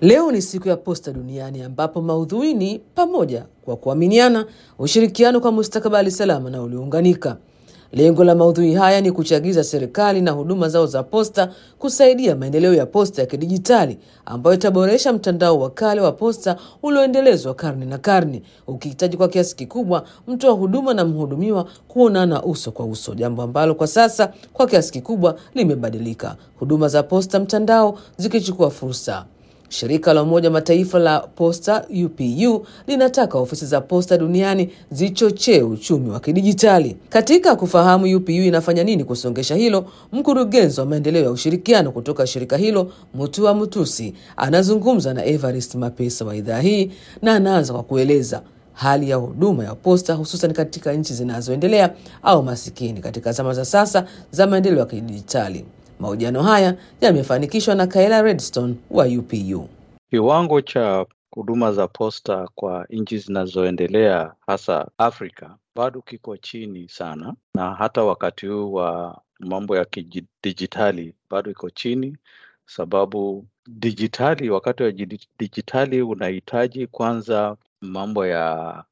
Leo ni siku ya posta duniani ambapo maudhui ni pamoja kwa kuaminiana, ushirikiano kwa mustakabali salama na uliounganika. Lengo la maudhui haya ni kuchagiza serikali na huduma zao za posta kusaidia maendeleo ya posta ya kidijitali ambayo itaboresha mtandao wa kale wa posta ulioendelezwa karne na karne, ukihitaji kwa kiasi kikubwa mtoa huduma na mhudumiwa kuonana uso kwa uso, jambo ambalo kwa sasa kwa kiasi kikubwa limebadilika, huduma za posta mtandao zikichukua fursa Shirika la Umoja Mataifa la posta UPU linataka ofisi za posta duniani zichochee uchumi wa kidijitali. Katika kufahamu UPU inafanya nini kusongesha hilo, mkurugenzi wa maendeleo ya ushirikiano kutoka shirika hilo Mutua Mutusi anazungumza na Evarist Mapesa wa idhaa hii na anaanza kwa kueleza hali ya huduma ya posta hususan katika nchi zinazoendelea au masikini katika zama za sasa za maendeleo ya kidijitali. Mahojiano haya yamefanikishwa na Kaela Redstone wa UPU. Kiwango cha huduma za posta kwa nchi zinazoendelea hasa Afrika bado kiko chini sana, na hata wakati huu wa mambo ya kidijitali bado iko chini, sababu dijitali, wakati wa dijitali unahitaji kwanza mambo ya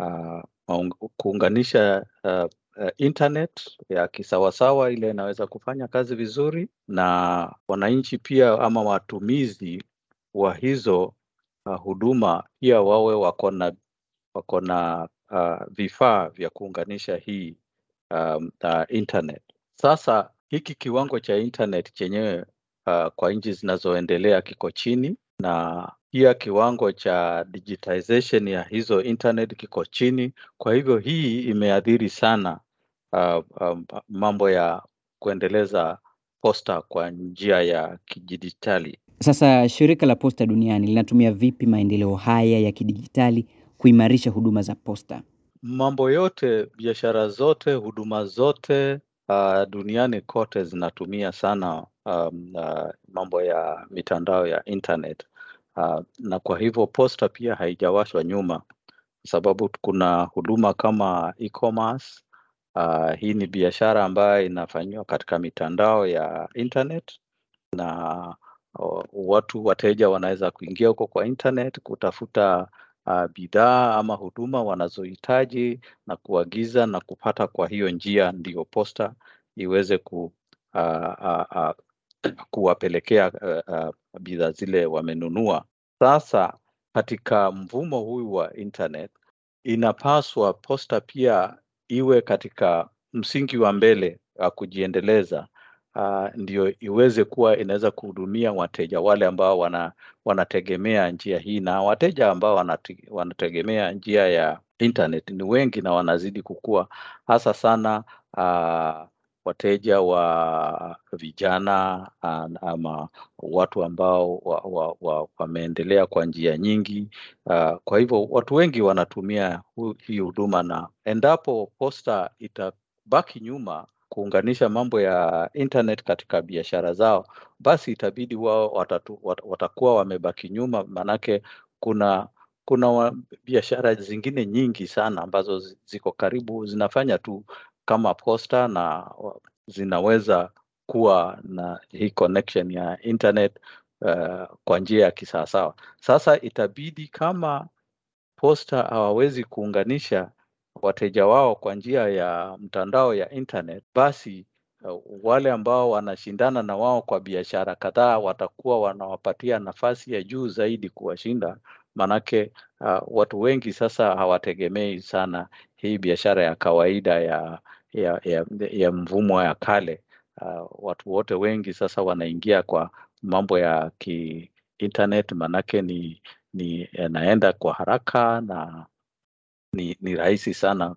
uh, kuunganisha uh, uh, internet ya kisawasawa ile inaweza kufanya kazi vizuri, na wananchi pia ama watumizi wa hizo uh, huduma pia wawe wako na wako na uh, vifaa vya kuunganisha hii um, uh, internet. Sasa hiki kiwango cha internet chenyewe uh, kwa nchi zinazoendelea kiko chini na pia kiwango cha digitization ya hizo internet kiko chini. Kwa hivyo hii imeathiri sana uh, um, mambo ya kuendeleza posta kwa njia ya kidijitali. Sasa shirika la posta duniani linatumia vipi maendeleo haya ya kidijitali kuimarisha huduma za posta? Mambo yote, biashara zote, huduma zote uh, duniani kote zinatumia sana um, uh, mambo ya mitandao ya internet uh, na kwa hivyo posta pia haijawashwa nyuma, sababu kuna huduma kama e-commerce. Uh, hii ni biashara ambayo inafanyiwa katika mitandao ya internet na uh, watu wateja wanaweza kuingia huko kwa internet kutafuta uh, bidhaa ama huduma wanazohitaji na kuagiza na kupata. Kwa hiyo njia ndiyo posta iweze ku, uh, uh, uh, kuwapelekea uh, uh, bidhaa zile wamenunua. Sasa katika mfumo huu wa internet inapaswa posta pia iwe katika msingi wa mbele wa kujiendeleza. Uh, ndio iweze kuwa inaweza kuhudumia wateja wale ambao wana, wanategemea njia hii, na wateja ambao wanate, wanategemea njia ya internet ni wengi na wanazidi kukua, hasa sana uh, wateja wa vijana uh, ama watu ambao wameendelea wa, wa, kwa njia nyingi uh, kwa hivyo watu wengi wanatumia hu, hii huduma, na endapo posta itabaki nyuma kuunganisha mambo ya internet katika biashara zao, basi itabidi wao watatu, wat, watakuwa wamebaki nyuma, maanake kuna kuna biashara zingine nyingi sana ambazo ziko karibu zinafanya tu kama posta na zinaweza kuwa na hii connection ya internet uh, kwa njia ya kisawasawa. Sasa itabidi kama posta hawawezi kuunganisha wateja wao kwa njia ya mtandao ya internet, basi uh, wale ambao wanashindana na wao kwa biashara kadhaa watakuwa wanawapatia nafasi ya juu zaidi kuwashinda, manake uh, watu wengi sasa hawategemei sana hii biashara ya kawaida ya ya, ya, ya mvumo ya kale. Uh, watu wote wengi sasa wanaingia kwa mambo ya ki internet, manake ni ni yanaenda kwa haraka na ni, ni rahisi sana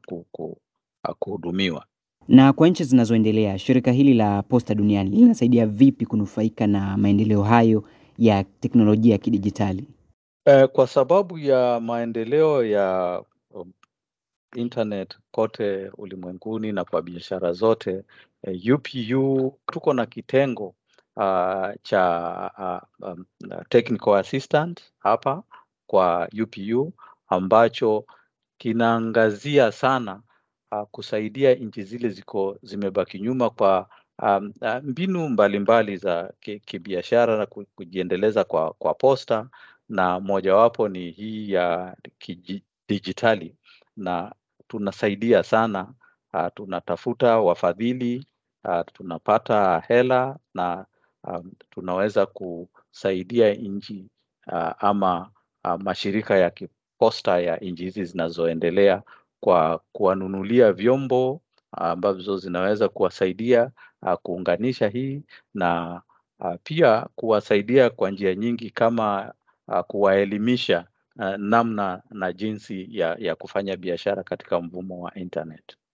kuhudumiwa. Na kwa nchi zinazoendelea, shirika hili la posta duniani linasaidia vipi kunufaika na maendeleo hayo ya teknolojia ya kidijitali? Eh, kwa sababu ya maendeleo ya um, internet kote ulimwenguni na kwa biashara zote eh, UPU tuko na kitengo uh, cha uh, um, technical assistant hapa kwa UPU ambacho kinaangazia sana uh, kusaidia nchi zile ziko zimebaki nyuma kwa um, uh, mbinu mbalimbali za ki- kibiashara na ku- kujiendeleza kwa, kwa posta na mojawapo ni hii ya kidijitali na tunasaidia sana uh, tunatafuta wafadhili uh, tunapata hela na um, tunaweza kusaidia nchi uh, ama uh, mashirika ya kiposta ya nchi hizi zinazoendelea kwa kuwanunulia vyombo ambazo zinaweza kuwasaidia uh, kuunganisha hii na uh, pia kuwasaidia kwa njia nyingi kama uh, kuwaelimisha uh, namna na jinsi ya, ya kufanya biashara katika mfumo wa internet.